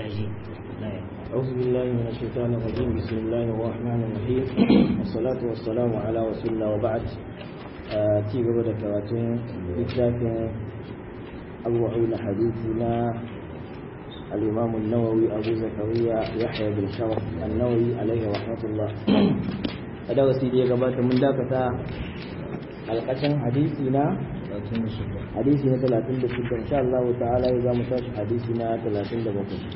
الرجيم أعوذ بالله من الشيطان الرجيم بسم الله الرحمن الرحيم والصلاة والسلام على رسول الله وبعد ci gaba da karatun littafin abubuwan hadisi na الإمام النووي أبو زكريا يحيى بن شرف النووي عليه رحمة الله هذا وسيدي قبل من ذاك القشن حديثنا حديثنا 36 إن شاء الله تعالى إذا متاش حديثنا 37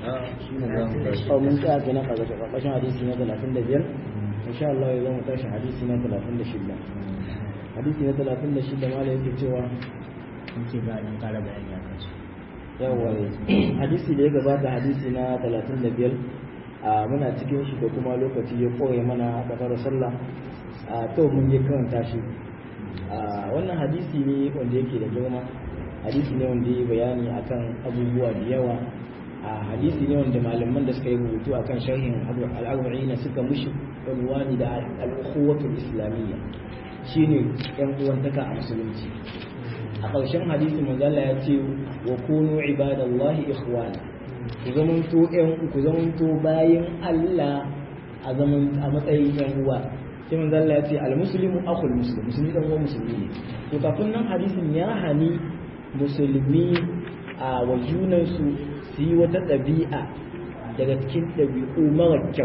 أو من ذاك نقل قشن حديثنا 35 إن شاء الله إذا متاش حديثنا 36 حديثنا 36 ما لا يكتوى ce ba dan kara bayani akan su yawa hadisi da ya gabata hadisi na 35 a muna cikin shi da kuma lokaci ya koya mana a kasar sallah a to mun je karanta shi a wannan hadisi ne wanda yake da girma hadisi ne wanda ya bayani akan abubuwa da yawa a hadisi ne wanda malaman da suka yi rubutu akan sharhin al-arba'in suka mushi unwani da al-ukhuwatul islamiyya shine yan uwantaka a musulunci a ƙarshen hadisi manzala ya ce wa kunu ibadallahi ikhwana ku zamanto ƴan ku zamanto bayan Allah a zaman a matsayin ƴan uwa sai manzala ya ce al muslimu akhul muslim musulmi dan uwan musulmi ne to kafin nan hadisin ya hani musulmi a wa junansu su yi wata ɗabi'a daga cikin ɗabi'u mara kyau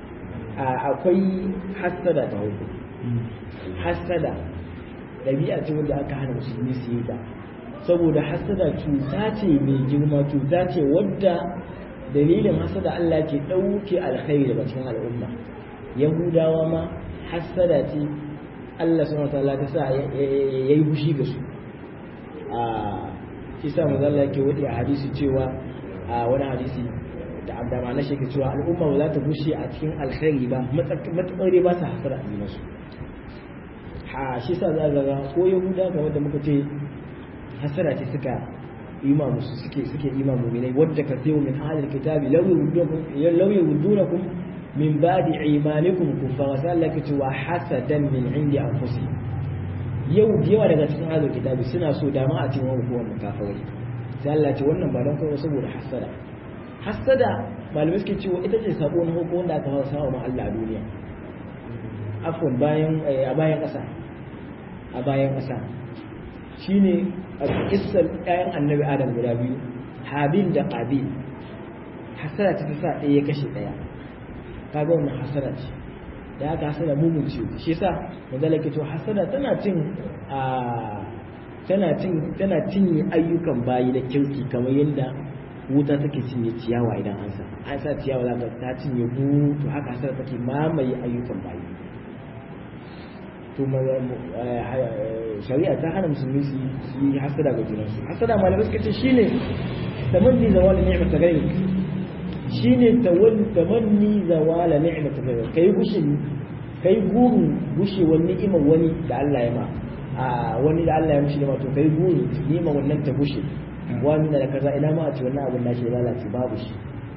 akwai hassada ta hukum hassada ɗabi'a ce wadda aka hana musulmi su yi ta saboda hasada cuta ce mai girma cuta ce wadda dalilin hasada Allah ke ɗauke alkhairi daga cikin al'umma yahudawa ma hasada ce Allah subhanahu wa ta'ala ta sa yayi bushi ga su a shi sa manzo Allah yake wadi a hadisi cewa a wani hadisi da abda na shi ke cewa al'umma ba za ta bushe a cikin alkhairi ba matsakar ba sa hasada a su ha shi sa za ga ko yahuda kamar da muka ce hasara ce suka ima musu suke suke ima mu'minai wadda ka sayo min ahlil kitabi law yurdunakum law yurdunakum min ba'di imanikum kuffara sai Allah ya ce wa hasadan min indi anfusihim yau yawa daga cikin ahlil kitabi suna so dama a cikin wani kowanne kafirai sai Allah ya ce wannan ba don kawai saboda hasada hasada malamai suke cewa ita ce sabo na hukun wanda aka fara sawa ma Allah a duniya afwan bayan a bayan ƙasa a bayan ƙasa shi ne a kisar ɗayan annabi adam guda biyu habil da ƙabil hasara ta sa ɗaya ya kashe ɗaya ka ga wannan hasara ce da aka hasara mugun ciwo shi sa mazala ke to hasara tana cin a tana cin tana cinye ayyukan bayi da kirki kamar yadda wuta take cinye ciyawa idan an sa an sa ciyawa za ta cinye bu to haka hasara take mamaye ayyukan bayi to shari'a ta hana musulmi su yi hasada ga junansu hasada malamai suka ce shine tamanni zawala ni'mat ghairi shine tamanni zawala ni'mat ghairi kai gushin kai gurin gushewar ni'imar wani da Allah ya ma a wani da Allah ya mishi ma to kai gurin ni'imar wannan ta gushe wani da kaza ina ma a ce wannan abin nashi ya lalace babu shi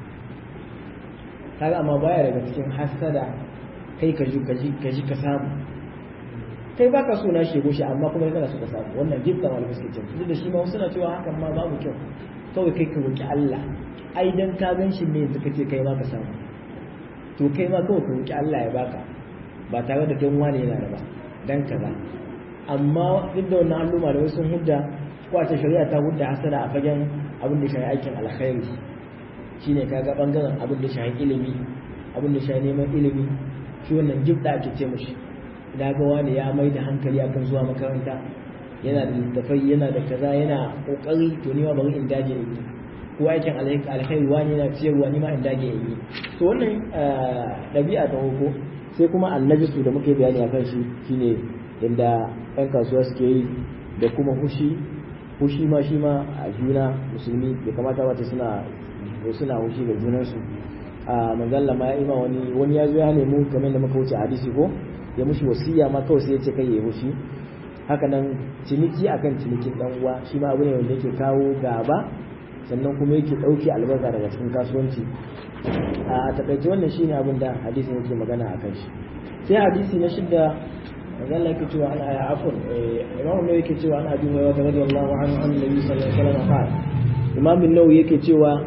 kaga amma baya daga cikin hasada kai ka ji ka ji ka samu kai ba ka so na shego shi amma kuma kana so ka samu wannan jibta wal miskitin duk da shi ma suna cewa hakan ma babu kyau kawai kai ka roki Allah ai dan ka gan shi ne yanzu kace kai ma ka samu to kai ma kawai ka roki Allah ya baka ba tare da don wani yana da ba dan kaza amma duk da wannan alluma da wasu hudda ko a shari'a ta hudda hasada a fagen abin da shi aikin alkhairi shine kaga bangaren abin da shi ilimi abin da shi neman ilimi shi wannan jibda ake ce mushi na ga wani ya mai da hankali akan zuwa makaranta yana da littafai yana da kaza yana kokari to ni ma bari in dage in yi ko aikin alkhairi wani yana ciyarwa ni ma in dage in yi to wannan ɗabi'a ta hoko sai kuma annabisu da muke bayani akan shi shine inda ɗan kasuwa suke yi da kuma hushi hushi ma shi ma a juna musulmi bai kamata ba suna suna hushi ga junansu a manzalla ma ya ima wani wani ya zo ya nemi kamar da muka wuce hadisi ko ya mushi wasiya ma kawai sai ya ce kai ya mushi haka nan ciniki akan cinikin dan uwa shi ma abu ne wanda yake kawo gaba sannan kuma yake dauke albarka daga cikin kasuwanci a takaice wannan shine abin da hadisin yake magana akan shi sai hadisi na shidda manzo Allah yake cewa ana afun imam an yake cewa ana abi hurairah radiyallahu anhu an nabi sallallahu alaihi wasallam qala imam an-nawawi yake cewa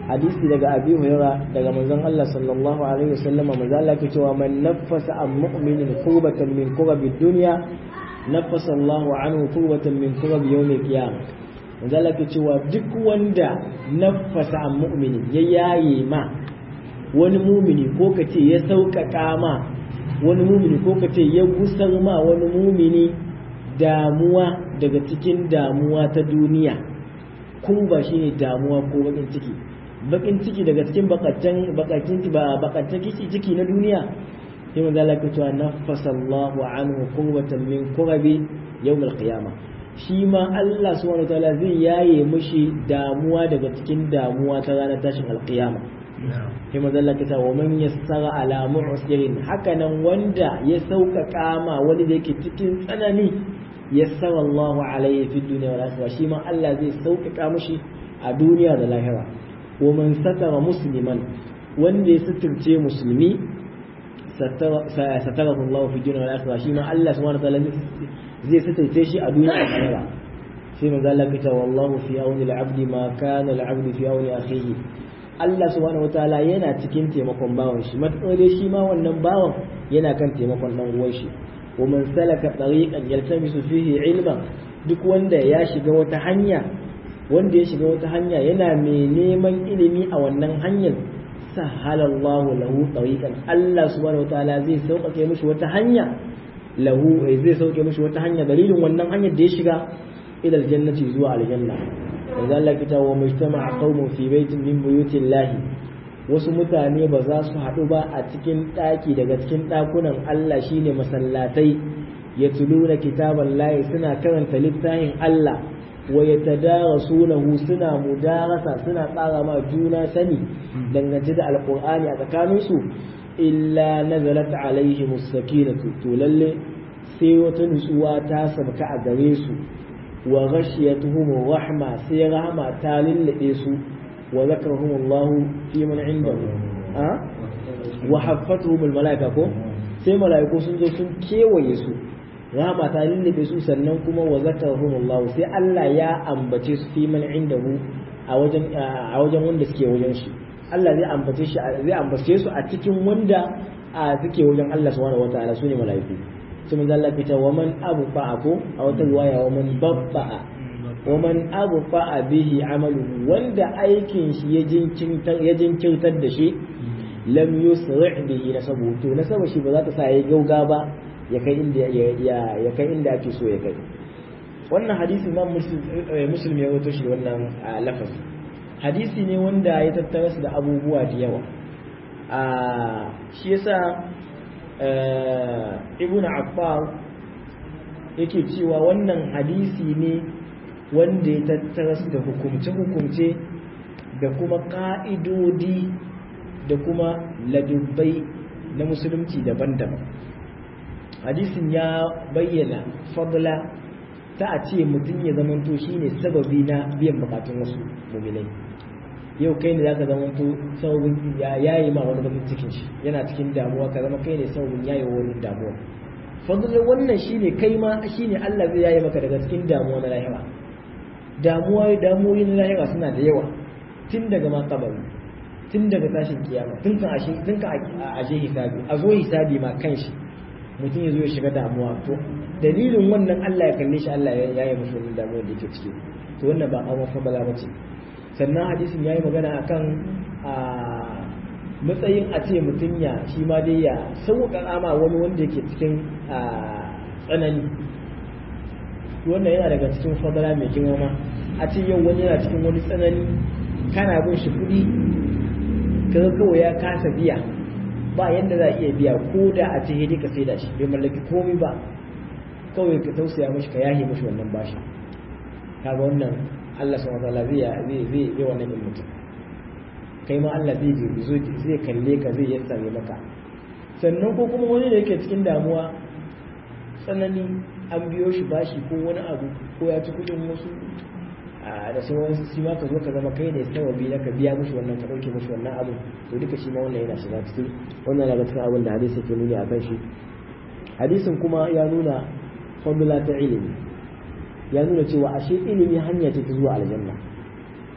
hadisi daga abi hurairah daga manzon Allah sallallahu alaihi wasallam manzo Allah ke cewa man naffasa an mu'minin qurbatan min qurbi dunya naffasa Allahu anhu qurbatan min qurbi yawm al-qiyamah manzo Allah ke cewa duk wanda naffasa an mu'minin ya yaye ma wani mumini ko kace ya sauƙaƙa ma wani mumini ko kace ya gusar ma wani mumini damuwa daga cikin damuwa ta duniya kurba shine damuwa ko bakin ciki bakin ciki daga cikin bakacin bakacin ba bakacin ciki ciki na duniya sai manzo Allah ya cewa nafasa Allahu anhu qurbatan min qurabi yawm al-qiyamah shi ma Allah subhanahu wa ta'ala zai yaye mushi damuwa daga cikin damuwa ta ranar tashin al-qiyama sai manzo Allah ya ce wa man yassara ala mu'sirin hakanan wanda ya sauƙaƙa ma wani da yake cikin tsanani yassara Allahu alayhi fi dunya wal akhirah shi ma Allah zai sauƙaƙa mushi a duniya da lahira wa man satara musliman wanda ya suturce musulmi satarahu Allah fi dunya wal akhirah shi ma Allah subhanahu wa ta'ala zai suturce shi a duniya da lahira sai manzo Allah ya ce wallahu fi auni al-abdi ma kana al-abdu fi auni akhihi Allah subhanahu wa ta'ala yana cikin taimakon bawan shi matakar shi ma wannan bawan yana kan taimakon dan uwan shi ومن سلك طريقا يلتمس فيه علما duk wanda ya shiga wata hanya wanda ya shiga wata hanya yana mai neman ilimi a wannan hanyar sahalallahu lahu tariqan Allah subhanahu wataala zai sauƙaƙe mishi wata hanya lahu zai sauƙe mishi wata hanya dalilin wannan hanyar da ya shiga ila aljannati zuwa aljanna wanda Allah kita wa mujtama'a qaumun fi baitin min buyutillahi wasu mutane ba za su haɗu ba a cikin ɗaki daga cikin ɗakunan Allah shine masallatai ya tuluna kitaban layi suna karanta littafin Allah wa ya tadarasunahu suna mudarasa suna tsara ma juna sani dangance da alƙur'ani a tsakaninsu illa nazalat alaihim sakinatu to lalle sai wata nutsuwa ta sabka a gare su wa ghashiyatuhum rahma sai rahma ta lullube su وذكرهم الله في من عنده أه؟ وحفتهم الملائكة كو sai mala'iku sun zo sun kewaye su rahama ta lullube su sannan kuma wa zakarhum Allah sai Allah ya ambace su fi man indahu a wajen a wajen wanda suke wajen shi Allah zai ambace shi zai ambace su a cikin wanda a suke wajen Allah subhanahu wataala sune mala'iku sai mun Allah fita wa man abu ko a wata riwaya wa man babba'a ومن أبطأ به عمله وند أيكن شي يجنكرتر da shi lam yusri' bihi nasabu to nasaba shi ba za ta sa yayi gauga ba ya kai inda ya kai inda ake so ya kai wannan hadisi Imam Muslim ya rawaito shi wannan lafazi hadisi ne wanda ya tattara su da abubuwa da yawa a shi yasa Ibn Affar yake cewa wannan hadisi ne wanda ya tattara da hukumce-hukumce da kuma ƙa'idodi da kuma ladubbai na musulunci daban-daban hadisin ya bayyana fadla ta a ce mutum ya zamanto shi ne sababi na biyan bukatun wasu muminai yau kai ne za ka zamanto sababin yayi ma wani bakin cikin shi yana cikin damuwa ka zama kai ne sababin yayi wani damuwa fadlar wannan shine kai ma shine Allah zai yayi maka daga cikin damuwa na lahira damuwa damuwoyi na lahira suna da yawa tun daga ma kabari tun daga tashin kiyama tun kan ashe tun kan ashe hisabi a zo hisabi ma kanshi mutum ya zo ya shiga damuwa to dalilin wannan Allah ya kalle shi Allah ya yi mashi wannan damuwar da yake ciki to wannan ba awon fadala ba ce sannan hadisin ya yi magana akan a matsayin a ce mutum ya shi ma dai ya sauƙaƙa ma wani wanda yake cikin tsanani wannan yana daga cikin fadala mai girma ma a ce yau wani yana cikin wani tsanani kana bin shi kuɗi kaga kawai ya kasa biya ba yadda za a iya biya ko da a ce hidi ka saida shi bai mallaki komai ba kawai ka tausaya mashi ka yahe mashi wannan bashi kaga wannan Allah subhanahu wa ta'ala zai zai zai yi wannan yin mutum kai ma Allah zai zai kalle ka zai yassare maka sannan ko kuma wani da yake cikin damuwa tsanani an biyo shi bashi ko wani abu ko ya ci kudin wasu da sauran shi ma ka zo ka zama kai ne sababi na ka biya mushi wannan ka dauke mushi wannan abu to duka shi ma wannan yana shiga cikin wannan daga cikin abin da hadisi ke nuni akan shi hadisin kuma ya nuna fadla ta ilimi ya nuna cewa ashe ilimi hanya ce ta zuwa aljanna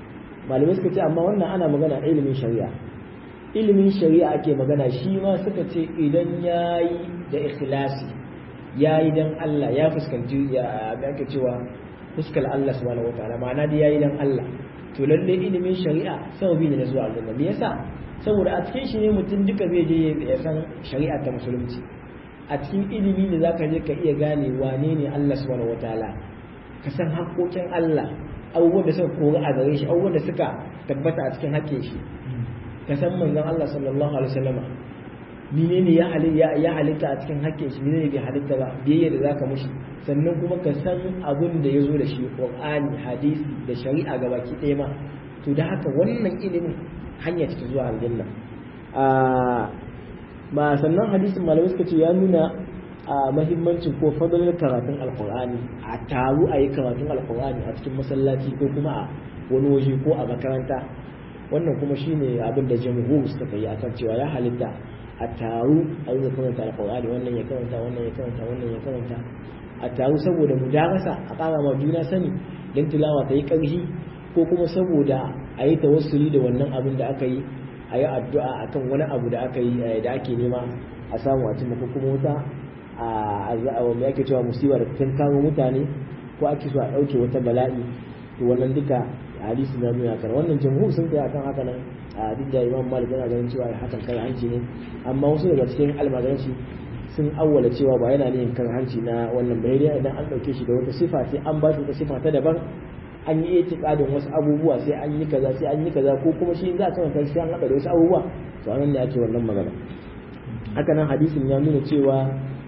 malamai suka ce amma wannan ana magana ilimin shari'a ilimin shari'a ake magana shi ma suka ce idan yayi da ikhlasi yayi dan Allah ya fuskanci ya ake cewa fuskar Allah subhanahu wataala ma'ana da yayi dan Allah to lalle ilimin shari'a sababi ne na zuwa aljanna me yasa saboda a cikin shi ne mutum duka zai je ya san shari'a ta musulunci a cikin ilimi ne zaka je ka iya gane wane ne Allah subhanahu wataala ka san haƙoƙin Allah abubuwan da suka kori a gare shi abubuwan da suka tabbata a cikin haƙƙin shi ka san manzon Allah sallallahu alaihi wasallama menene ya ya halitta a cikin haƙƙin shi menene bai halitta ba biyayya da zaka mushi sannan kuma ka san abin da ya zo da shi Qur'ani hadisi da shari'a gabaki ɗaya ma to da haka wannan ilimin hanya ce zuwa aljanna ba sannan hadisin malamai suka ce ya nuna a mahimmancin ko fadalar karatun alkur'ani a taru a yi karatun alkur'ani a cikin masallaci ko kuma a wani waje ko a makaranta wannan kuma shine abin da jamhur suka yi akan cewa ya halitta a taru a yi karanta alkur'ani wannan ya karanta wannan ya karanta wannan ya karanta a taru saboda mudarasa a ƙara ma juna sani don tilawa ta yi ƙarfi ko kuma saboda a yi tawassuli da wannan abin da aka yi a yi addu'a akan wani abu da aka yi da ake nema a samu a cimma ko kuma wuta a wanda ake cewa musiba da kan kawo mutane ko ake so a ɗauke wata bala'i to wannan duka hadisi na nuna kan wannan jamhur sun kai akan haka nan a duk da imam malik yana ganin cewa hakan kan hanci ne amma wasu daga cikin almajiranci sun awwala cewa ba yana yin kan hanci na wannan bayani idan an ɗauke shi da wata sifa sai an ba shi wata sifa ta daban an yi itikadin wasu abubuwa sai an yi kaza sai an yi kaza ko kuma shi za a karanta sai an haɗa da wasu abubuwa to anan ne ake wannan magana haka nan hadisin ya nuna cewa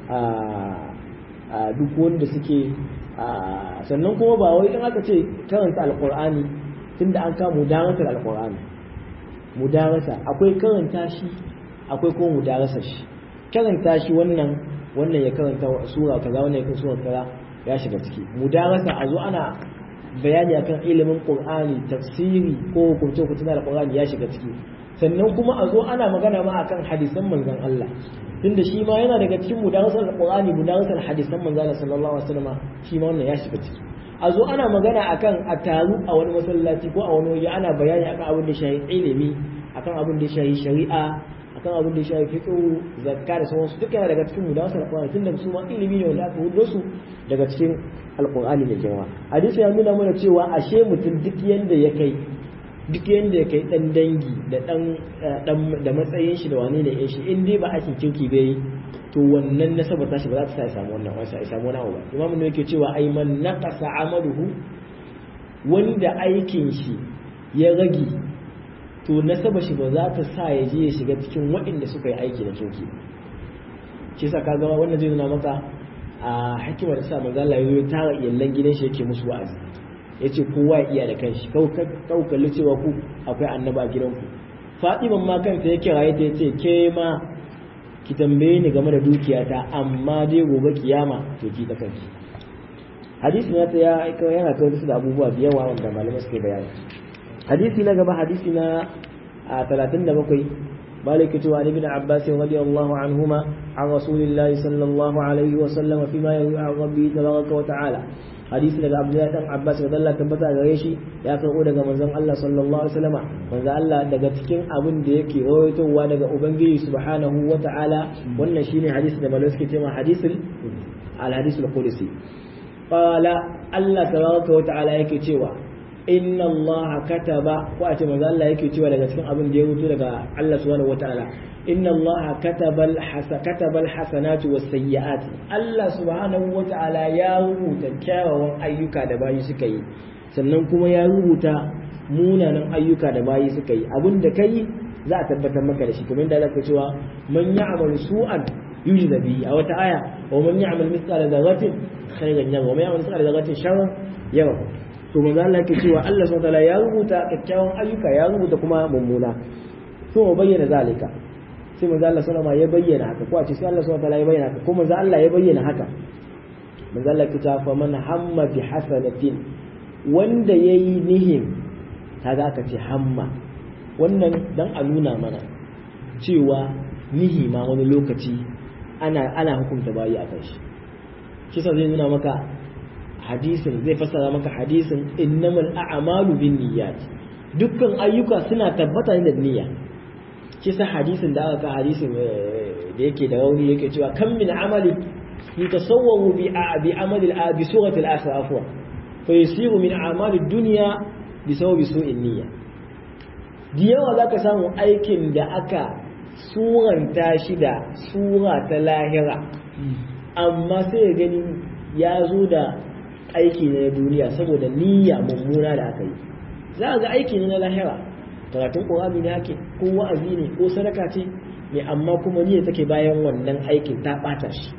a duk wanda suke sannan kuma ba wai in aka ce karanta alqur'ani tunda an kama mudaratar alqur'ani mudarasa akwai karanta shi akwai kuma mudarasa shi karanta shi wannan wannan ya karanta sura kaza wannan ya karanta sura kaza ya shiga ciki mudarasa a zo ana bayani akan ilimin qur'ani tafsiri ko hukunce hukunce na alqur'ani ya shiga ciki sannan kuma a zo ana magana ma akan hadisan manzon Allah tunda shi ma yana daga cikin mudarasar alqur'ani mudarasar hadisan manzon Allah sallallahu alaihi wasallam shi ma wannan ya shiga ciki a zo ana magana akan a taru a wani masallaci ko a wani waje ana bayani akan abin da shahi ilimi akan abin da shahi shari'a akan abin da shahi fiqh zakka da sauransu duka yana daga cikin mudarasar alqur'ani tunda su ma ilimi ne wanda aka hudo su daga cikin alkur'ani da girma hadisi ya nuna mana cewa ashe mutum duk yanda ya kai duk yanda ya kai dan dangi da dan da matsayin shi da wane ne shi in dai ba aikin kirki bai to wannan nasabar tashi ba za ta sa ya samu wannan wasa ya samu wani abu ba imamu ne yake cewa ai man naqasa amaluhu wanda aikin shi ya rage to nasabar shi ba za ta sa ya je ya shiga cikin waɗanda suka yi aiki da kirki shi yasa kaga wannan zai nuna maka a hikimar da sa manzo Allah ya tara iyallan gidan shi yake musu wa'azi yace kowa ya iya da kanshi kau kalli cewa ku akwai annaba a gidanku Fatiman ma kanta ya kiraye ta yace ke ma ki tambaye ni game da dukiyata amma dai gobe kiyama to ki ta kanki hadisi na ta ya aika yana kawo su da abubuwa da yawa wanda malamai suke bayani hadisi na gaba hadisi na 37 مالك عن ابن عباس رضي الله عنهما عن رسول الله صلى الله عليه وسلم فيما يروي عن ربه تبارك وتعالى حديث daga Abdullahi dan Abbas da Allah tabbata gare shi ya karbo daga manzon Allah sallallahu alaihi wasallama manzon Allah daga cikin abin da yake rawaitowa daga ubangiji subhanahu wataala wannan shine hadisi da malamai suke cewa hadisul al hadisul qudsi qala Allah tabaraka wataala yake cewa inna allaha kataba ko a ce manzo Allah yake cewa daga cikin abin da ya rubuto daga Allah subhanahu wataala inna allaha kataba al-hasa kataba al-hasanati was-sayyi'ati Allah subhanahu wataala ya rubuta kyawawan ayyuka da bayi suka yi sannan kuma ya rubuta munanan ayyuka da bayi suka yi abin da kai za a tabbatar maka da shi kamar da Allah ke cewa man ya'malu su'an yujza bihi a wata aya wa man ya'mal mithqala dharratin khayran yara wa man ya'mal mithqala dharratin sharran yara to manzo Allah yake cewa Allah subhanahu wataala ya rubuta kyakkyawan ayyuka ya rubuta kuma mummuna to mu bayyana zalika sai manzo Allah sallallahu ya bayyana haka ko a ce sai Allah subhanahu wataala ya bayyana haka ko manzo Allah ya bayyana haka manzo Allah yake cewa fa man hamma bi hasanatin wanda yayi nihin kaga aka ce hamma wannan dan a nuna mana cewa nihi ma wani lokaci ana ana hukunta bayi a kan shi kisa zai nuna maka hadisin zai fassara maka hadisin innamal a'malu bin niyyat dukkan ayyuka suna tabbata ne da niyya kisa hadisin da aka hadisin da yake da rauni yake cewa kan min amali yatasawwaru bi bi amali al bi surati al akhir afwa fa yasiru min a'mali dunya bi sababi su'in niyya da yawa zaka samu aikin da aka suranta shi da sura ta lahira amma sai ya gani ya zo da aiki na duniya saboda niyya mummuna da aka yi za ga aiki ne na lahira karatun ƙorami ne ake ko wa'azi ne ko sadaka ce ne amma kuma niyya take bayan wannan aikin ta ɓata shi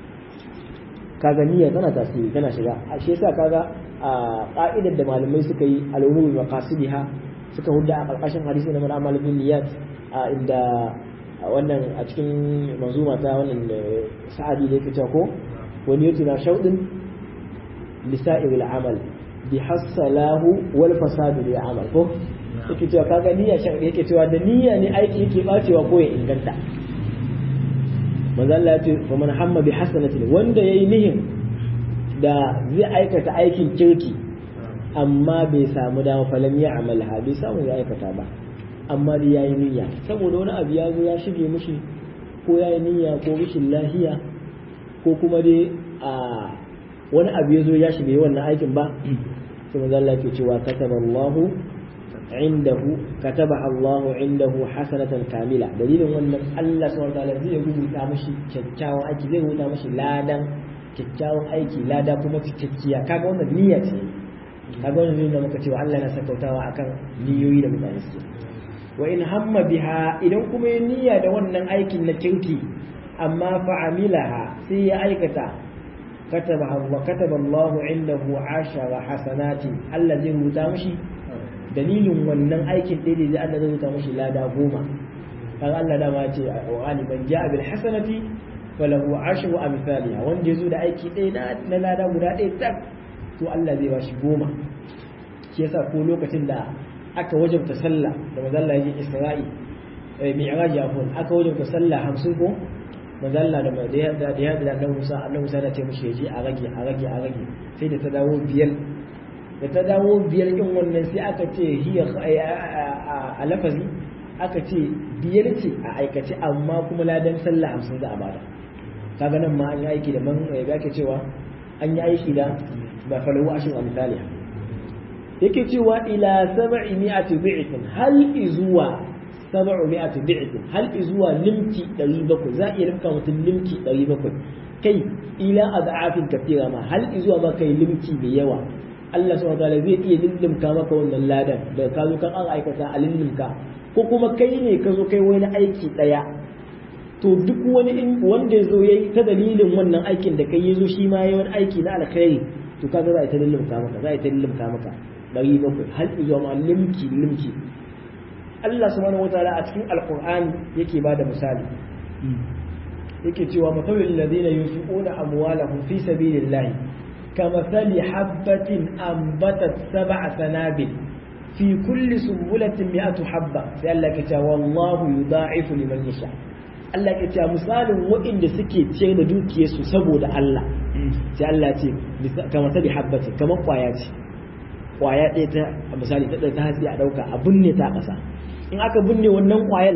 kaga niyya tana tasiri tana shiga a shi yasa kaga a ƙa'idar da malamai suka yi al'umuri maqasidiha suka hudda a ƙarƙashin hadisi na mal'amal bin niyyat a inda wannan a cikin manzuma ta wannan sa'adi da yake ko wani yato na shaudin lisa'ir al'amal bi hassalahu wal fasadu lil amal ko yake cewa kaga niyya shan yake cewa da niyya ne aiki yake bacewa ko ya inganta manzo Allah ya ce fa man hamma bi hasanatin wanda yayi nihin da zai aikata aikin kirki amma bai samu dama falam ya amalha bai samu ya aikata ba amma dai yayi niyya saboda wani abu ya zo ya shige mishi ko yayi niyya ko rashin lahiya ko kuma dai a wani abu ya zo ya shige wannan aikin ba sai manzo Allah ke cewa kataballahu indahu kataba Allahu indahu hasanatan kamila dalilin wannan Allah subhanahu wa ta'ala zai rubuta mishi kyakkyawan aiki zai rubuta mishi ladan kyakkyawan aiki lada kuma cikakkiya kaga wannan niyya ce kaga wannan niyya muka cewa Allah na sakautawa akan niyoyi da mutane suke wa in hamma biha idan kuma ya niyya da wannan aikin na kirki amma fa amilaha sai ya aikata kataba wa kataba Allah indahu ashara hasanati Allah zai rubuta mishi dalilin wannan aikin ɗaya da Allah zai rubuta mishi lada goma kan Allah dama ce wa ali man ja'a bil hasanati falahu ashru amsalha wanda yazo da aiki ɗaya na lada guda ɗaya tak to Allah zai bashi goma shi yasa ko lokacin da aka wajabta sallah da mazalla yake Isra'i mi'raj afun aka wajabta sallah 50 ko mazalla da da ya da ya da Allah Musa Allah Musa da ce mishi yaje a rage a rage a rage sai da ta dawo biyar da ta dawo biyar din wannan sai aka ce hiya a lafazi aka ce biyar ce a aikace amma kuma ladan sallah 50 za a bada kaga nan ma an yi aiki da man ya ke cewa an yi aiki da ba falahu ashin a misali yake cewa ila sab'i mi'ati bi'tin hal izuwa sab'u mi'ati bi'tin hal izuwa limki 700 za iya limka mutum limki 700 kai ila ad'afin kathira ma hal izuwa ba kai limki mai yawa Allah subhanahu wa ta'ala zai iya lillimka maka wannan ladan da ka zo kan an aikata a lillimka ko kuma kai ne ka zo kai wani aiki daya to duk wani wanda ya zo ya yi ta dalilin wannan aikin da kai ya zo shi ma ya wani aiki na alkhairi to kaga za a yi ta lillimka maka za a yi ta lillimka maka ɗari bakwai har zuwa ma limki limki Allah subhanahu wataala a cikin alqur'ani yake ba da misali yake cewa mafawil ladina yunfiquna amwalahum fi sabilillahi kamathali habatin ambatat sab'a sanabil fi kulli sumbulatin mi'atu habba sai Allah ya ce wallahu yudha'ifu liman yasha Allah ya ce misalin waɗanda suke ciyar da dukiyarsu saboda Allah sai Allah ce kamar ta bi habbati kamar kwaya ce kwaya ɗaya ta misali ta ta hatsi a ɗauka a binne ta ƙasa in aka binne wannan kwayan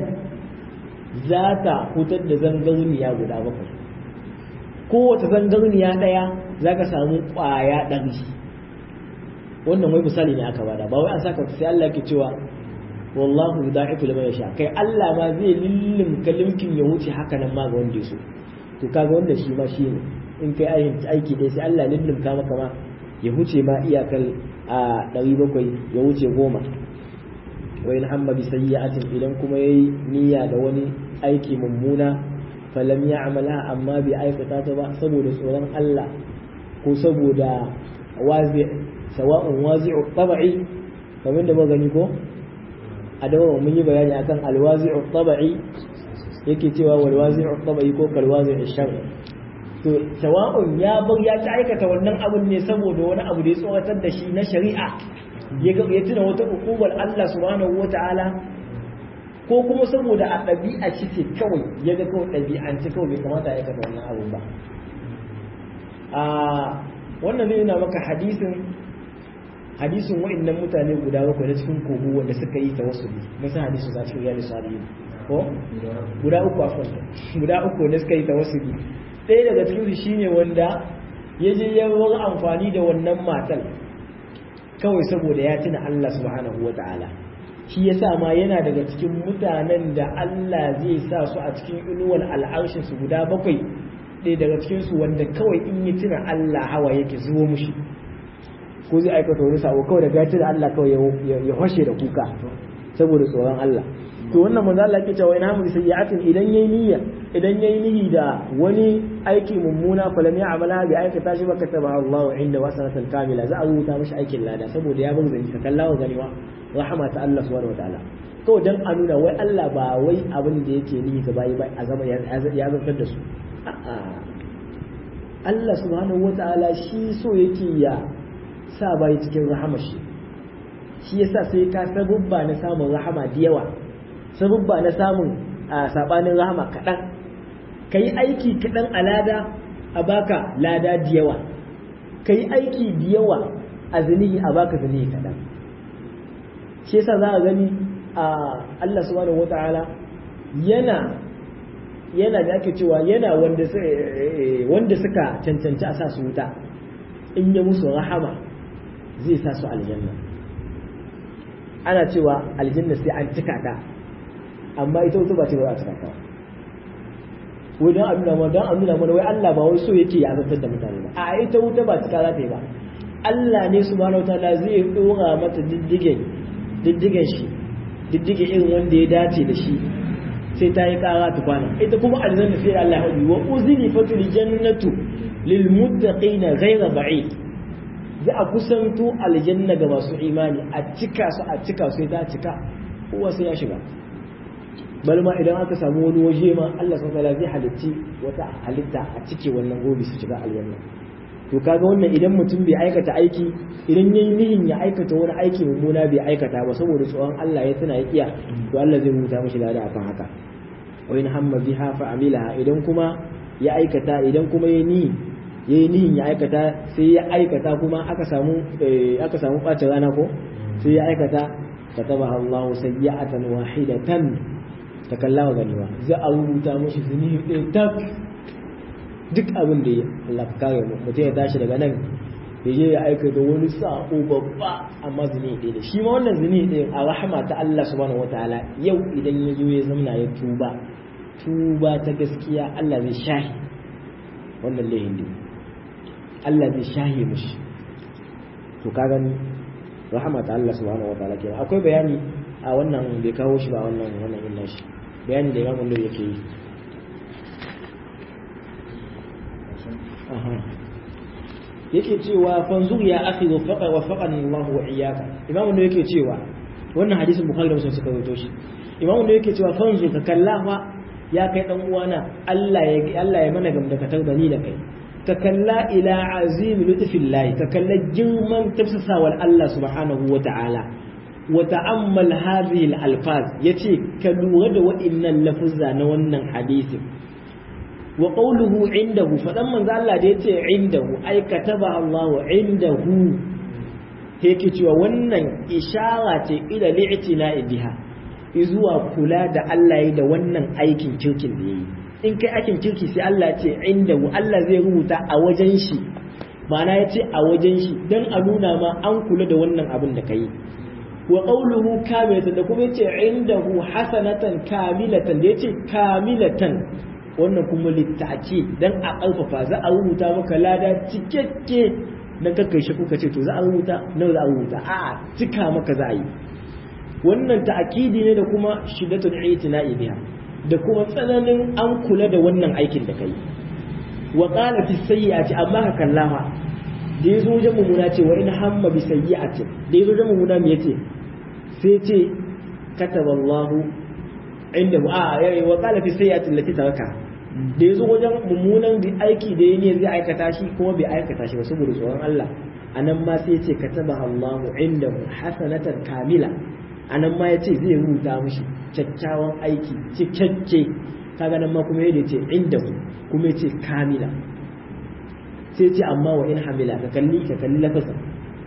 za ta hutar da zangarniya guda bakwai kowace zangarniya ɗaya za ka samu kwaya ɗari wannan wai misali ne aka bada ba wai an saka sai Allah ke cewa wallahu yudaifu liman yasha kai Allah ma zai lillim kalimkin ya wuce haka nan ma ga wanda ya so to kaga wanda shi ma shine in kai ayin aiki dai sai Allah lillim ka maka ma ya wuce ma iyakar a 700 ya wuce goma wa in hamma bi sayyi'atin idan kuma yayi niyya da wani aiki mummuna falam ya'mala amma bi aikata ta ba saboda tsoron Allah ko saboda wazi sawa'un wazi'u tab'i kamar da gani ko a dawo mun yi bayani akan alwazi'u tabai yake cewa walwazi'u tabai ko kalwazi'u shar to sawa'un ya bar ya ta aikata wannan abun ne saboda wani abu da ya tsoratar da shi na shari'a ya ga ya tuna wata hukumar Allah subhanahu wata'ala ko kuma saboda a ɗabi'a shi ce kawai ya ga kawai ɗabi'ance kawai bai kamata ya aikata wannan abun ba a wannan zai nuna maka hadisin hadisin wa'annan mutane guda bakwai na cikin kogo wanda suka yi tawassuli mun san hadisin za cikin riyadu salihin ko guda uku afwan guda uku wanda suka yi tawassuli ɗaya daga cikin su shine wanda ya je ya yi amfani da wannan matal kawai saboda ya tuna Allah subhanahu wa ta'ala shi yasa ma yana daga cikin mutanen da Allah zai sa su a cikin inuwar al'arshin su guda bakwai ɗaya daga cikin su wanda kawai in yi tuna Allah hawa yake zuwa mushi ko zai aikata wani sabo kawai daga ya tuna Allah kawai ya hoshe da kuka saboda tsoron Allah to wannan manzo Allah yake cewa ina mu sayyi'atin idan yayi niyya idan yayi niyyi da wani aiki mummuna fa lam ya'mala bi aikata shi baka taba Allah inda wasanatan kamila za a rubuta mishi aikin lada saboda ya bar zai ka kallawa ganiwa rahama ta Allah subhanahu wataala kawai dan a nuna wai Allah ba wai abin da yake niyyi ga bayi ba a zama ya zartar da su a'a Allah subhanahu wataala shi so yake ya sa bayi cikin rahama shi shi yasa sai ka sabubba na samun rahama da yawa sabubba na samun a sabanin rahama kaɗan ka yi aiki kaɗan a lada a baka lada da yawa ka yi aiki da yawa a zinihi a baka zinihi kaɗan shi yasa za a gani a Allah subhanahu wata'ala yana yana da ake cewa yana wanda wanda suka cancanci a sa su wuta in ya musu rahama zai sa su aljanna ana cewa aljanna sai an cika ta amma ita wuta ba ce ba za a cika ta wai don a nuna mana don a nuna mana wai Allah ba wai so yake ya azabtar da mutane ba a ita wuta ba cika za ta yi ba Allah ne subhanahu wataala zai dora mata diddigen diddigen shi diddige irin wanda ya dace da shi sai ta yi kara tukwana ita kuma aljanna sai Allah ya hudu wa uzini fatul jannatu lil muttaqina ghayra ba'id za a kusanto aljanna ga masu imani a cika su a cika su ta cika kowa sai ya shiga bal ma idan aka samu wani waje ma Allah subhanahu wataala zai halitti wata halitta a cike wannan gobe su shiga aljanna to kaga wannan idan mutum bai aikata aiki idan yayi nihin ya aikata wani aiki mummuna bai aikata ba saboda tsoron Allah ya tana ya iya to Allah zai rubuta mishi lada akan haka wa in hamma biha fa amilaha idan kuma ya aikata idan kuma yayi ni yayi nihin ya aikata sai ya aikata kuma aka samu aka samu bacin rana ko sai ya aikata katabaha Allahu sayyi'atan wahidatan takallawa ganiwa za a rubuta mashi zuni ɗaya tak duk abin da ya Allah ka kare mu mutum ya tashi daga nan ya je ya aikata wani sako babba amma zuni ɗaya da shi ma wannan zuni ɗaya a rahama ta Allah subhanahu wataala yau idan ya zo ya zamna ya tuba tuba ta gaskiya Allah zai shahi wannan lahin din Allah zai shahi mushi to ka gani rahama ta Allah subhanahu wataala kenan akwai bayani a wannan bai kawo shi ba wannan wannan illa shi bayani da imamun da yake yi yake cewa fanzur ya akhi wa faqa wa faqani Allah wa iyyaka imamun da yake cewa wannan hadisin bukhari da muslim suka rawaito shi imamun da yake cewa fanzur ka kallafa ya kai dan uwana Allah ya Allah ya mana gamdakatar da ni da kai ka kalla ila azim lutfillahi ka kalla girman tafsasawar Allah subhanahu wa ta'ala وتأمل هذه الألفاظ يتي كالورد وإن اللفظ نوانا حديث وقوله عنده فلما قال الله يتي عنده أي كتبها الله عنده هيك تيوا wannan ishara ce ila li'tina'i biha izuwa kula da Allah yi da wannan aikin kirkin da yayi in kai aikin kirki sai Allah ya ce inda Allah zai rubuta a wajen shi ma'ana ya ce a wajen shi dan a nuna ma an kula da wannan abin da kai wa qawluhu kamilatan da kuma yace indahu hasanatan kamilatan da yace kamilatan wannan kuma littaki dan a ƙarfafa za a rubuta maka lada cikakke dan kakkai shi kuka ce to za a rubuta nawa za a rubuta a cika maka za a yi wannan ta'akidi ne da kuma shiddatul itina'i biha da kuma tsananin an kula da wannan aikin da kai wa qala fi sayyi'ati amma ka kallafa da yazo wajen mumuna ce wa in hamma bi sayyi'atin da yazo wajen mumuna me yace sai ce kataballahu inda a yayi wa qala fi sayyi'ati allati taraka da yazo wajen mummunan bi aiki da yayi zai aikata shi kuma bai aikata shi ba saboda tsoron Allah anan ma sai yace kataballahu indahu hasanatan kamila anan ma yace zai rubuta mishi kyakkyawan aiki cikakke kaga nan ma kuma yadda yace indahu kuma yace kamila sai ce amma wa in hamila ka kalli ka kalli lafazin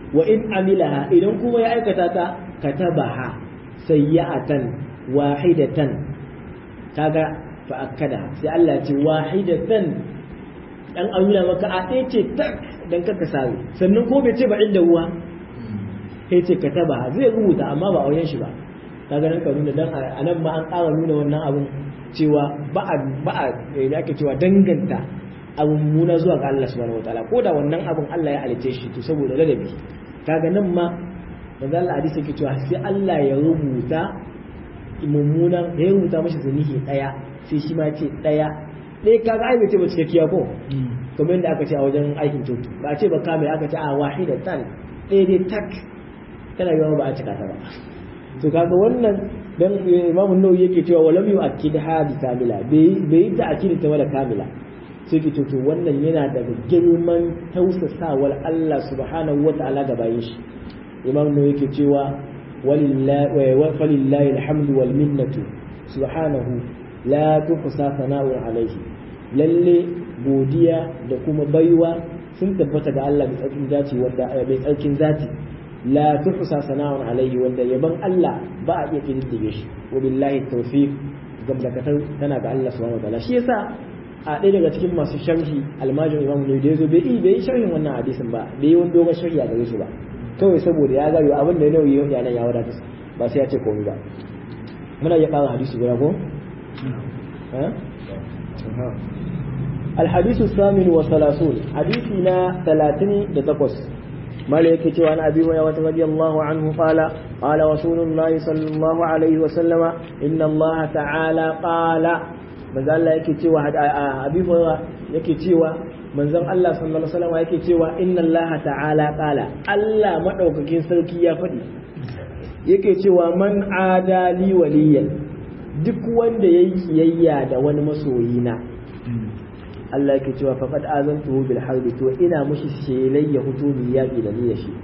wa in amilaha idan kuma ya aikata ta katabaha sayyatan wahidatan kaga fa akada sai Allah ya ce wahidatan dan amina maka a ɗaya ce tak dan kaka sare sannan ko bai ce ba inda ruwa sai ce kataba zai rubuta amma ba auyen shi ba kaga nan ka nuna dan a nan ma an ƙara nuna wannan abun cewa ba a ba a da ake cewa danganta abun muna zuwa ga Allah subhanahu wataala ko da wannan abun Allah ya halice shi to saboda ladabi kaga nan ma manzo Allah hadisi yake cewa sai Allah ya rubuta mummunan ya rubuta mashi zanihi daya sai shi ma ce daya ɗaya kaga ai bai ce ba cikakkiya ko kamar yadda aka ce a wajen aikin coci ba a ce ba kamar aka ce a wahida tan ɗaya dai tak tana yawa ba a cika ta ba to kaga wannan dan imamu nawawi yake cewa walam yu'akkid hadi kamila bai yi ta'kid ta wala kamila sai ke to wannan yana daga girman tausasawar Allah subhanahu wata'ala ga bayin shi imamu nawawi yake cewa walillahi alhamdu wal minnatu subhanahu la tuhsa sana'un alaihi lalle godiya da kuma baiwa sun tabbata ga Allah mai tsarkin zati wanda mai tsarkin zati la tuhsa sana'un alaihi wanda yaban Allah ba a iya kididdige shi wa billahi tawfiq gamdakatar tana ga Allah subhanahu wataala shi yasa a ɗaya daga cikin masu sharhi almajin imamu ne da yazo bai yi bai yi sharhin wannan hadisin ba bai yi wani dogon sharhi a gare shi ba kawai saboda ya gari abin da ya nauyi ya nan ya wadata ba sai ya ce komai ba muna iya ƙara hadisi guda ko الحديث الثامن والثلاثون حديثنا ثلاثين دتقص مالك عن أبي هريرة رضي الله عنه قال قال رسول الله صلى الله عليه وسلم إن الله تعالى قال manzo Allah yake cewa Abi Hurairah yake cewa manzon Allah sallallahu alaihi wasallam yake cewa inna Allah ta'ala qala Allah madaukakin sarki ya faɗi yake cewa man adali waliyan duk wanda yayi kiyayya da wani masoyina Allah yake cewa faqad azantuhu bil harbi to ina mushi shelai ya fito mi yaki da ni da shi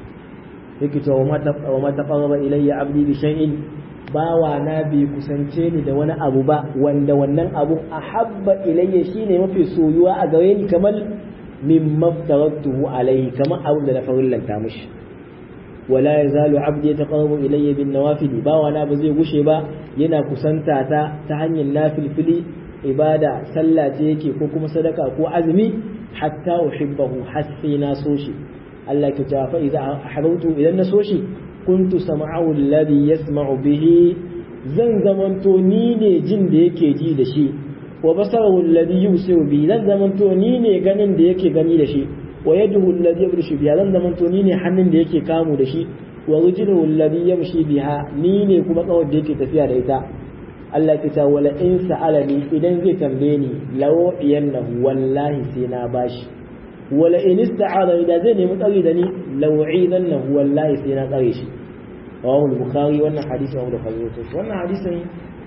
yake cewa wa ma taqarraba ilayya abdi bi shay'in bawa na bi kusance ni da wani abu ba wanda wannan abu ahabba ilayya shine mafi soyuwa a gare ni kamar min maftaratuhu alayhi kamar abu da na farillanta mushi wala yazalu abdi yataqarrabu ilayya bin nawafil bawa na ba zai gushe ba yana kusanta ta ta hanyar nafilfili ibada sallah ce yake ko kuma sadaka ko azumi hatta uhibbahu hasi na so shi Allah ke cewa fa idza ahbabtu idan na so shi kuntu sam'ahu alladhi yasma'u bihi zan zamanto ni ne jin da yake ji da shi wa basarahu alladhi yusiru bi zan zamanto ni ne ganin da yake gani da shi wa yaduhu alladhi yabrishu biha zan zamanto ni ne hannun da yake kamu da shi wa rijluhu alladhi yamshi biha ni ne kuma kawar da yake tafiya da ita Allah ta wala in sa'alani idan zai tambaye ni lawo iyannahu wallahi sai na bashi wala in ista'ala idan zai nemi tsari da ni lawi'idannahu wallahi sai na tsare shi rawahu bukhari wannan hadisi Abu Bukhari to wannan hadisin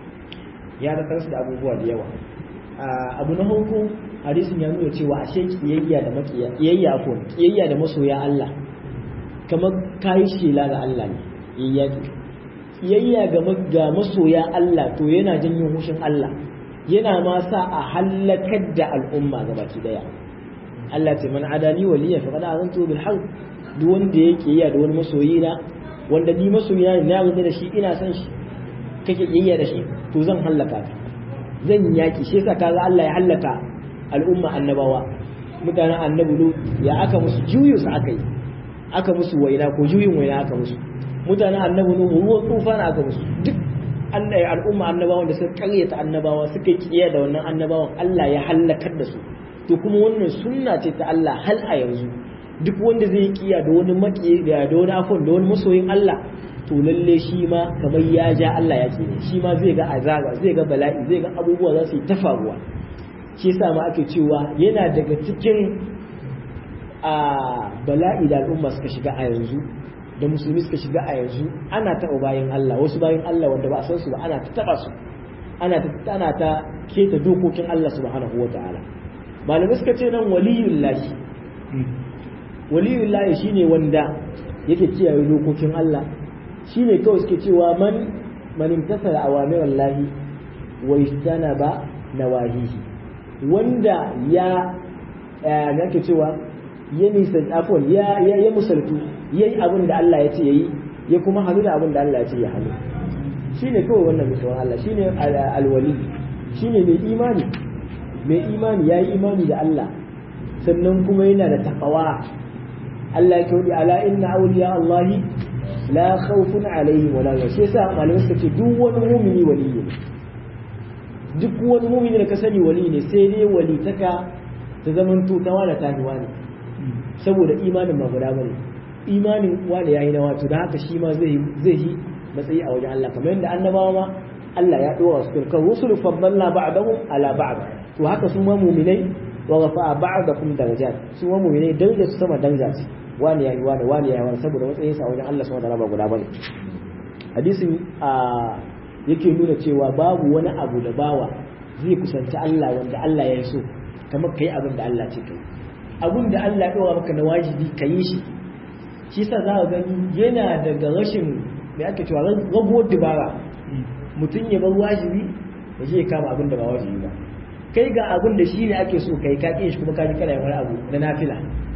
ya da kansu da abubuwa da yawa abu na farko hadisin ya nuna cewa ashe kiyayya da makiya kiyayya ko kiyayya da masoya Allah kamar kai shela ga Allah ne kiyayya kiyayya ga masoya Allah to yana janyo hushin Allah yana ma sa a halakar da al'umma gabaki daya Allah ce man adani waliya faqad azantu bil harb duk wanda yake kiyayya da wani masoyi na wanda ni masoyi na na yarda da shi ina son shi kake kiyayya da shi to zan halaka ka zan yaki shi yasa kaga Allah ya halaka al'umma annabawa mutanen annabi lut ya aka musu juyu su aka yi aka musu waina ko juyin waina aka musu mutanen annabi nuhu ruwan tufana aka musu duk Allah al'umma annabawan da suka karyata annabawa suka kiyaye da wannan annabawan Allah ya halakar da su to kuma wannan sunna ce ta Allah hal a yanzu duk wanda zai kiya da wani maki da wani afon da wani masoyin Allah to lalle shi ma kamar ya ja Allah ya ce shi ma zai ga azaba zai ga bala'i zai ga abubuwa za su yi ta faruwa shi yasa ma ake cewa yana daga cikin a bala'i da al'umma suka shiga a yanzu da musulmi suka shiga a yanzu ana taɓa bayan Allah wasu bayan Allah wanda ba a san su ba ana ta taɓa su ana ta ana ta keta dokokin Allah subhanahu wata'ala malamai suka ce nan waliyul lahi waliyul lahi shine wanda yake kiyaye dokokin Allah shine kawai suke cewa man man imtasala awamir Allah wa istanaba nawahihi wanda ya yake cewa ya nisa afon ya ya musaltu yayi abin da Allah ya ce yayi ya kuma hannu da abin da Allah ya ce ya hannu shine kawai wannan mutuwar Allah shine alwali shine mai imani mai imani yayi imani da Allah sannan kuma yana da takawa Allah ya kaudi ala inna awliya Allahi la khawfun alaihim wala hum sai sa malamai suka ce duk wani mumini waliyi ne duk wani mumini da ka sani wali ne sai dai wali taka ta zaman tutawa da tahiwa ne saboda imanin ba guda bane imanin wani yayi na wato da haka shi ma zai zai yi matsayi a wajen Allah kamar yadda annabawa ma Allah ya dora su kan rusul faddalna ba'dahum ala ba'd to haka su ma mu'minai wa rafa'a ba'dakum darajat su ma mu'minai daraja su sama daraja su wani yayi wani wani yayi wani saboda matsayin sa a wajen Allah subhanahu wa ta'ala ba guda bane hadisin a yake nuna cewa babu wani abu da bawa zai kusanci Allah wanda Allah ya so kamar kai abin da Allah ce kai abin da Allah ya dora maka na wajibi ka yi shi shi sa za ka gani yana daga rashin mai ake cewa rabuwar dubara mutum ya bar wajibi ya je kama abin da ba wajibi ba kai ga abin da shi ne ake so kai ka shi kuma ka ji kana wani abu na nafila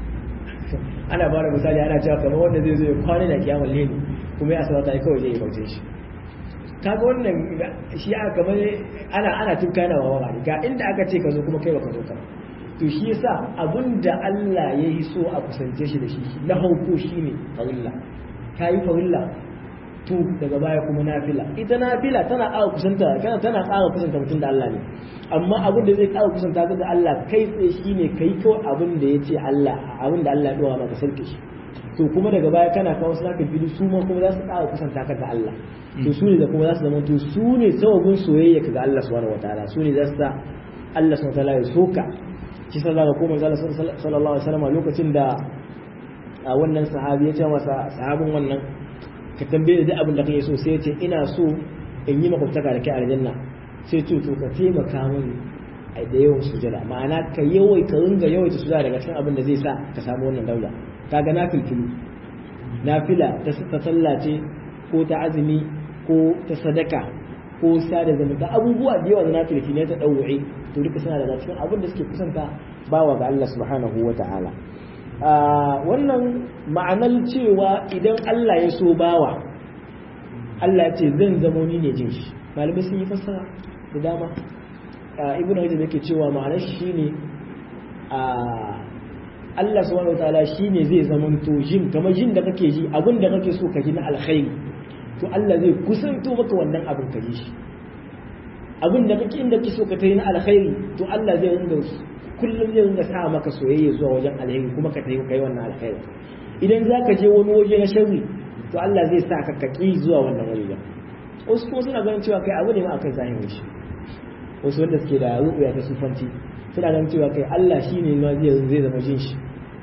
ana ba da misali ana cewa kamar wanda zai zo ya kwana da kiyamar leni kuma ya sabata kawai zai yi bauce shi kaga wannan shi aka kamar ana ana tun kana wa wani ga inda aka ce ka zo kuma kai baka zo ka to shi yasa abinda Allah ya yi so a kusance shi da shi na hauko shine farilla kayi farilla to daga baya kuma nafila ita nafila tana ƙara kusanta kana tana ƙara kusanta mutum da Allah ne amma abin da zai ƙara kusanta ka da Allah kai tsaye shine kai kawai abin da ya ce Allah abin da Allah ya dora maka sarki shi to kuma daga baya kana kawo su naka fili su ma kuma za su ƙara kusanta ka da Allah to su ne da kuma za su zama to su ne sababin soyayya ka ga Allah subhanahu wataala su ne za su sa Allah subhanahu wataala ya soka shi sa za ka koma ga Allah sallallahu alaihi wasallam lokacin da wannan sahabi ya ce masa sahabin wannan ka tambaye da abin da kake so sai ya ce ina so in yi makwabtaka da kai aljanna sai ce to ka taimaka mini a da yawan sujada ma'ana ka yawai ka ringa yawaita sujada daga cikin abin da zai sa ka samu wannan daula kaga na filfilu nafila ta ta sallace ko ta azumi ko ta sadaka ko sada zumunta abubuwa da yawa da na filfi ne ta ɗauwa'i to duka suna daga cikin abin da suke kusanta bawa ga Allah subhanahu wa ta'ala wannan ma'anar cewa idan Allah ya so bawa Allah ya ce zan zamo ni ne jin shi malamai sun yi fassara da dama ibn Hajar yake cewa ma'anar shi ne Allah subhanahu wataala shine zai zamanto jin kamar jin da kake ji abin da kake so ka ji na alkhairi to Allah zai kusanto maka wannan abin ka ji shi abin da kake inda kake so ka tayi na alkhairi to Allah zai rinda kullum zai ringa sa maka soyayya zuwa wajen alheri kuma ka tayi kai wannan alkhairi idan zaka je wani waje na sharri to Allah zai sa ka kaki zuwa wannan waje wasu kuma suna ganin cewa kai abu ne ma akai zahirin shi wasu wanda suke da ruɓuya ta sufanci suna ganin cewa kai Allah shi ne ma zai zama jin shi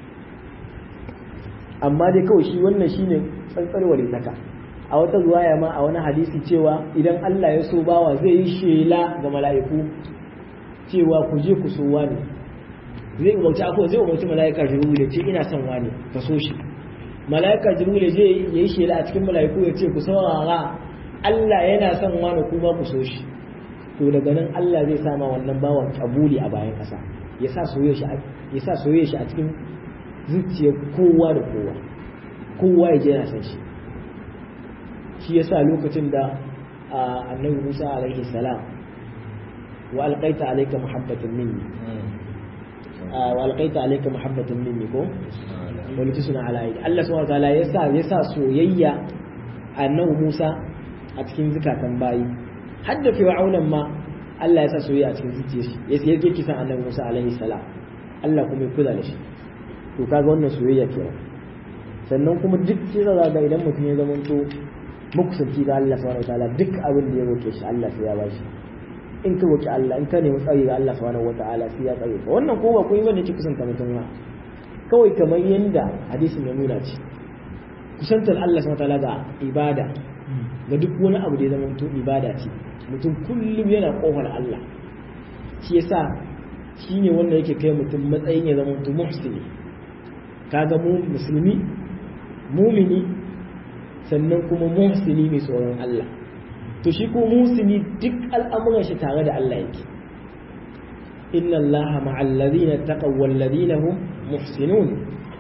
amma dai kawai shi wannan shine tsantsar walitaka a wata ruwaya ma a wani hadisi cewa idan Allah ya so bawa zai yi shela ga mala'iku cewa ku je ku so wani zai umarci akwai zai umarci mala'ika jibril ya ce ina son wani ka so shi mala'ika jibril ya yi shela a cikin mala'iku ya ce ku saurara Allah yana son wani kuma ku so shi to daga nan Allah zai sama wannan bawan kabuli a bayan ƙasa ya sa soyayya shi a cikin zuciyar kowa da kowa kowa ya je yana san shi shi yasa lokacin da annabi Musa alaihi salam wa alqaita alayka muhabbatan minni wa alqaita alayka muhabbatan minni ko wani tusuna ala aidi Allah subhanahu wa ta'ala yasa yasa soyayya annabi Musa a cikin zukatan bayi hadda fir'aunan ma Allah ya sa soyayya a cikin zuciyar shi ya sai yake kisan annabi Musa alaihi salam Allah kuma ya kula da shi to kaga wannan soyayya kenan sannan kuma duk sai za ga idan mutum ya zama to makusanci ga Allah subhanahu wataala duk abin da ya roke shi Allah sai ya bashi in ka roki Allah in ka nemi tsari ga Allah subhanahu wataala sai ya tsare ka wannan ko ba kun bane ki kusanta mutum ba kawai kamar yanda hadisin ya nuna ce kusantar Allah subhanahu wataala ga ibada ga duk wani abu da ya zama to ibada ce mutum kullum yana kofar Allah shi yasa shi ne wanda yake kai mutum matsayin ya zama mutum muhsini kaga mu musulmi mumini sannan kuma muhsini mai tsoron Allah to shi ko muhsini duk al'amuran shi tare da Allah yake inna Allah ma'al ladina taqaw wal ladina hum muhsinun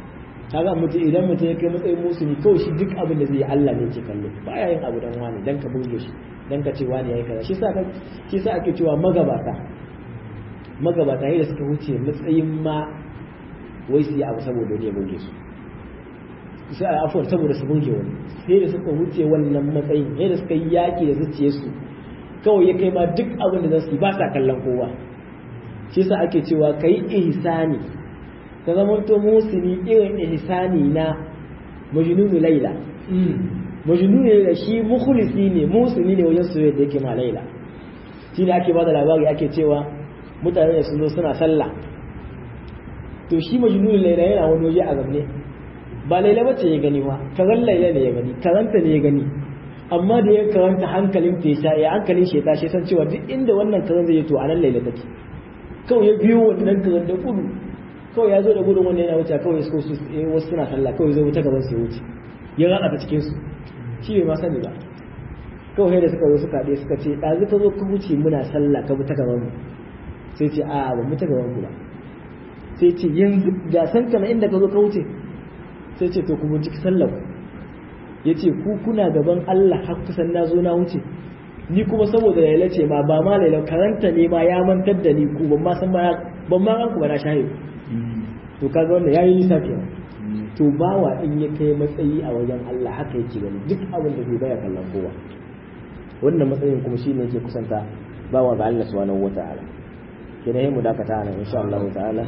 kaga mutum idan mutum ya kai matsayin musulmi kawai shi duk abin da zai yi Allah ne ke kallo baya yin abu dan wani dan ka burge shi dan ka ce wani yayi kaza shi sa ka shi sa ake cewa magabata magabata yayin da suka wuce matsayin ma wai su yi abu saboda ne burge su sai a afuwar saboda su burge wani sai da suka wuce wannan matsayin sai da suka yi yaki da zuciyarsu kawai ya kai ma duk abin da za su yi ba sa kallon kowa shi sa ake cewa kai ihsani ka zamanto musuni irin ihsani na majnunu laila majnunu laila shi mukhlisi ne musuni ne wajen soyayya da yake ma laila shi ne ake bada labari ake cewa mutane da sun zo suna sallah to shi majnunu laila yana wani waje a zamne ba laila bace ya gani ma karan laila ne ya gani karanta ne ya gani amma da ya karanta hankalin ta ya ya hankalin shi ya tashi san cewa duk inda wannan karan zai to anan laila take kawai ya biyo wannan karan da kudu kawai ya zo da gudun wanda yana wuce kawai su su wasu suna sallah kawai zai wuce gaban su ya wuce ya rana ta cikin su shi bai ma sani ba kawai da suka zo suka ɗaya suka ce ɗazu ka zo ka wuce muna sallah ka bi ta gaban mu sai ce a ba mu ta gaban ku ba sai ce yanzu ga san kana inda ka zo ka wuce sai ce to ku binciki sallah ya ce ku kuna gaban Allah har kusan na zo na wuce ni kuma saboda laila ce ma ba ma laila karanta ne ma ya mantar da ni ku ban ma san ba ban ma ranku ba na shahe to kaga wannan yayi nisa kenan to bawa in ya kai matsayi a wajen Allah haka yake gani duk abin da bai baya kallon kowa wannan matsayin kuma shine yake kusanta bawa ga Allah subhanahu wata'ala kenan yayin mu dakata nan insha Allah ta'ala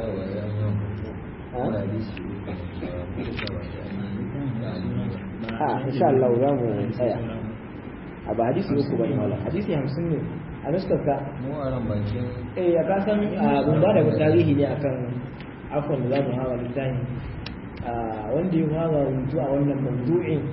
a insha Allah za mu tsaya a ba hadisi uku bane wala hadisi 50 ne a nuskarka mu a ran bakin eh ya kasan mun ba da tarihi ne akan afon da za mu hawa littafi wanda ya hawa rubutu a wannan mawdu'in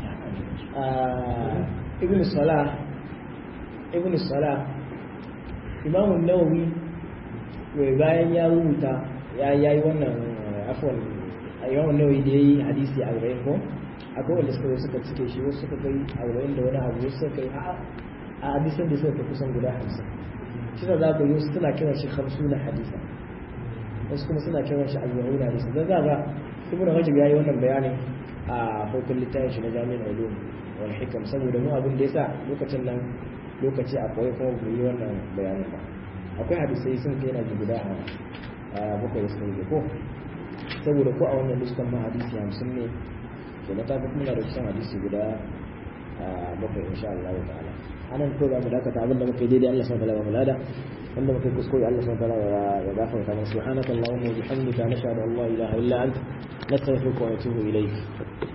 ibn salah ibn salah imamu nawawi mai bayan ya rubuta ya yi wannan afon imamu nawawi da ya yi hadisi a arba'in ko akwai wanda suka suka cike shi wasu suka kai arba'in da wani abu wasu suka kai a hadisan da suka kai kusan guda hamsin shi da za ka yi wasu suna kiran shi hamsu na hadisa wasu kuma suna kiran shi al-yahudi hadisi dan zaga ibnu rajab yayi wannan bayanin a farkon littafin shi na jami'in ulum wal hikam saboda mu abin da yasa lokacin nan lokaci a koyi kuma mu yi wannan bayanin ba akwai hadisai sun kai na guda a bakwai da suka ko saboda ko a wannan listan ma hadisi hamsin ne to na tafi muna da kusan hadisi guda bakwai insha Allah ta'ala anan ko za mu dakata abin da muka yi daidai Allah subhanahu wa ta'ala mulada wanda muka kuskure Allah subhanahu wa ta'ala ya gafarta mana subhanaka allahumma wa bihamdika nashhadu an la ilaha illa anta nastaghfiruka wa natubu ilayk